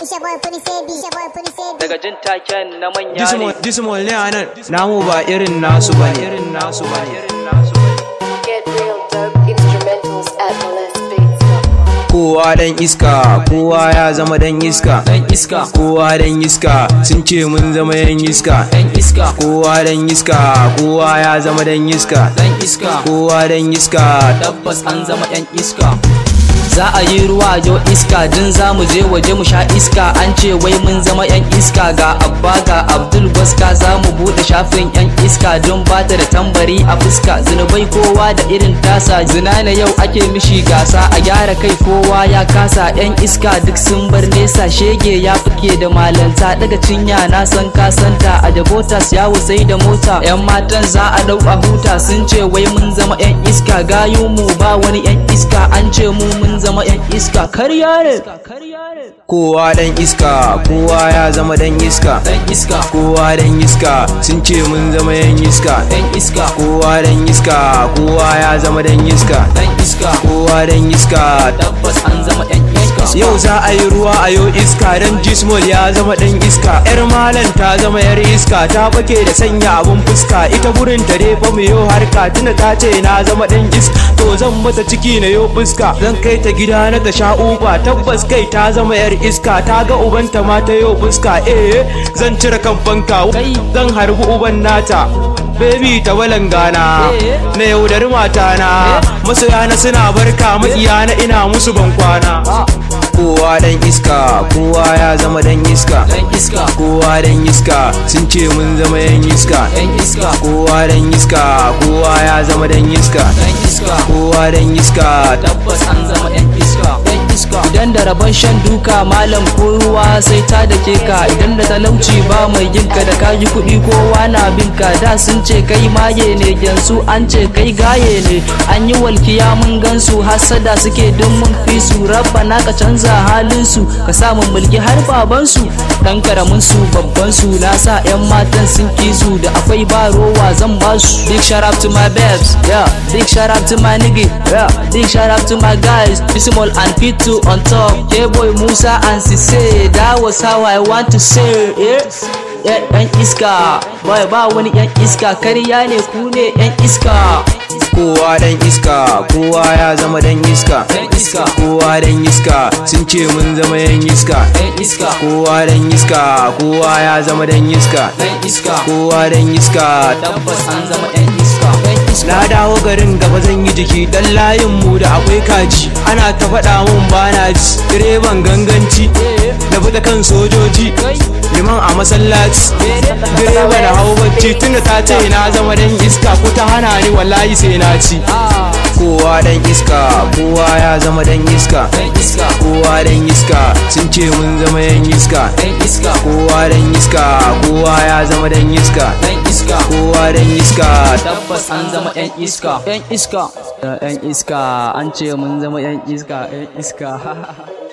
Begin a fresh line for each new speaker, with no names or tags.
It's your boy Puni Sebi. It's your boy Puni Sebi.
daga jin taken na manya ne
Dismal ne a nan, namu ba irin nasu ba ne. Irin nasu ba ne.
Get real dope instrumentals at molestbeats.com.
Kowa dan iska, kowa ya zama dan iska.
dan iska
Kowa dan iska, sun ce mun zama yan iska.
dan iska
Kowa dan iska, kowa ya zama dan iska.
dan iska
Kowa dan iska,
tabbas an zama yan iska za a yi ruwa yo iska din za mu je waje mu sha iska an ce wai mun zama yan iska ga abba ga abdul gwaska za mu bude shafin yan iska don bata da tambari a fuska zinubai kowa da irin tasa zina na yau ake mishi gasa a gyara kai kowa ya kasa yan iska duk sun bar nesa shege ya fike da malanta daga cinya na san kasanta a jabotas yawo sai da mota yan matan za a dau a huta sun ce wai mun zama yan iska gayu mu ba wani yan iska an ce mu mun zama yan iska karya ne
kowa dan iska, kowa ya zama dan iska.
dan iska
Kowa dan iska, sun ce mun zama yan iska.
dan iska
Kowa dan iska, kowa ya zama dan iska.
dan iska
Kowa dan iska,
tabbas an zama yan iska
Yau za a yi ruwa a yau iska don Jismol ya zama ɗan iska. ‘Yar malam ta zama ‘yar iska ta bake da sanya abun fuska. Ita burin ta dai fa mu yau harka tuna ta ce na zama ɗan iska. To zan mata ciki na yau fuska. Zan kai ta gida na ta sha uba tabbas kai ta zama ‘yar iska. Ta ga ubanta ma ta yau fuska. Eh zan cire kan fanka. Zan harbi uban nata. Baby ta walangana
Eh.
na yaudari matana masoyana suna barka makiyana ina musu ban kwana kowa dan iska kowa ya zama dan iska
dan iska
kowa dan iska sun ce mun zama yan iska
yan iska
kowa dan iska kowa ya zama dan iska
dan iska
kowa dan iska
tabbas an zama yan iska yan iska idan da rabon shan duka malam ko ruwa sai ta da ke ka idan da talauci ba mai yinka da kayi kuɗi kowa na binka da sun ce kai maye ne yanzu an ce kai gaye ne an yi walkiya mun gansu hasada suke don mun fi su rabba na ka canza halin su ka samu mulki har babansu dan karamin su babban su na sa yan matan sun kisu da akwai ba rowa zan ba su big shout out to my babes yeah big shout out to my nigga yeah big shout out to my guys Bismol and Pitu on top K-boy Musa and Sise that was how I want to say yeah Yeah, yan iska boy ba wani yan iska kariya ne ku ne yan iska
kowa dan iska kowa ya zama dan iska
yan iska
kowa dan iska sun ce mun zama yan iska
yan iska
kowa dan iska kowa ya zama dan iska
yan iska
kowa dan iska
tabbas an zama yan iska yan iska
Na dawo garin gaba zan yi jiki dan layin mu da akwai kaji ana ta faɗa mun bana ji direban ganganci na fita kan sojoji liman a masallaci direba na hau bacci tunda ta ce na zama dan iska ko ta hana ni wallahi sai na ci kowa dan iska kowa ya zama dan iska
yan iska
kowa dan iska sun ce mun zama yan iska
yan iska
kowa dan iska kowa ya zama dan iska
yan iska
kowa dan iska
tabbas an zama yan iska yan iska yan iska an ce mun zama yan iska yan iska